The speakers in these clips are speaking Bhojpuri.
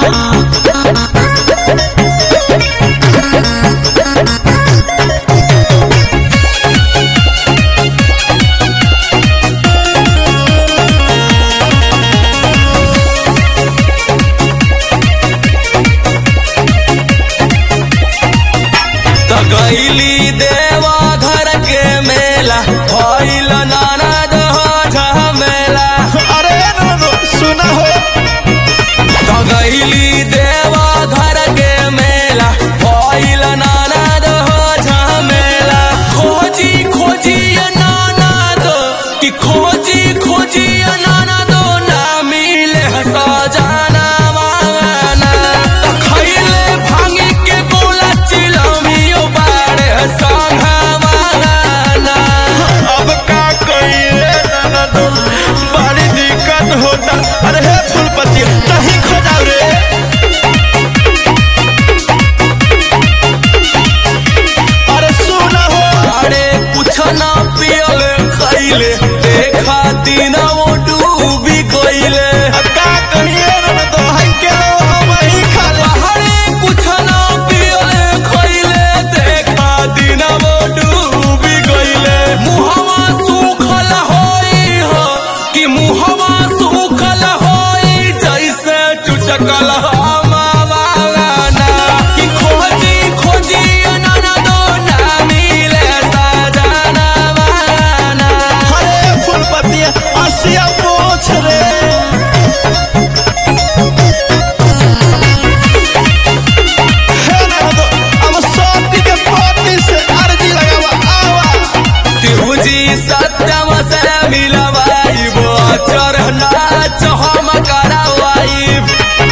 त गईली देवा घर के मेला भइल ननद हो झमेला अरे ननदो सुना हो त गईली देवा घर के मेला भइल ननद हो झमेला खोजी खोजी ननद कि खोजी खोजी ननद ना मिले सजाना वाना त खइले भांगी के गोला चिलमियो बाड़े संघावाना अब का कहिए ननदो बड़ी दिक्कत होता अरे हे फूलपति नहीं खोजाओ रे अरे सुना हो अरे कुछ ना पियले खैले देखा दिन वो डूबी गईले का कहिए ननदो हई के हम ही खा ले अरे कुछ ना पियले खैले देखा दिन वो डूबी गईले मुहवा सूखल होई हो कि मुहवा सूखल होई जैसे चुचकल हमावाना कि खोजी खोजी ननदो ना मिले सजना वाना अरे फूलपति असिया पोछ रे हे ननदो अब सोती के पोती से अर्जी लगावा आवा शिवजी सत्यम से मिलवाइबो चढ़ना हम करावाइब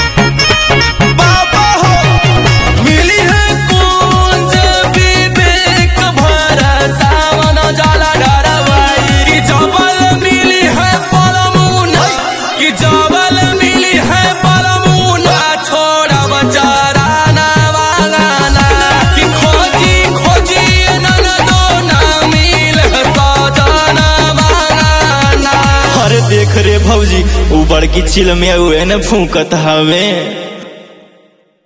बाबा हो मिली है कुंज विवेक भर सावन जल डरवाई कि जबल मिली है पलमुना कि जबल मिली है पलमुना छोड़ब चराना वागाना कि खोजी खोजी ननदो ना मिल सजना वागाना अरे देख रे भौजी ऊ बड़की चिल में उहे न फूकत हवे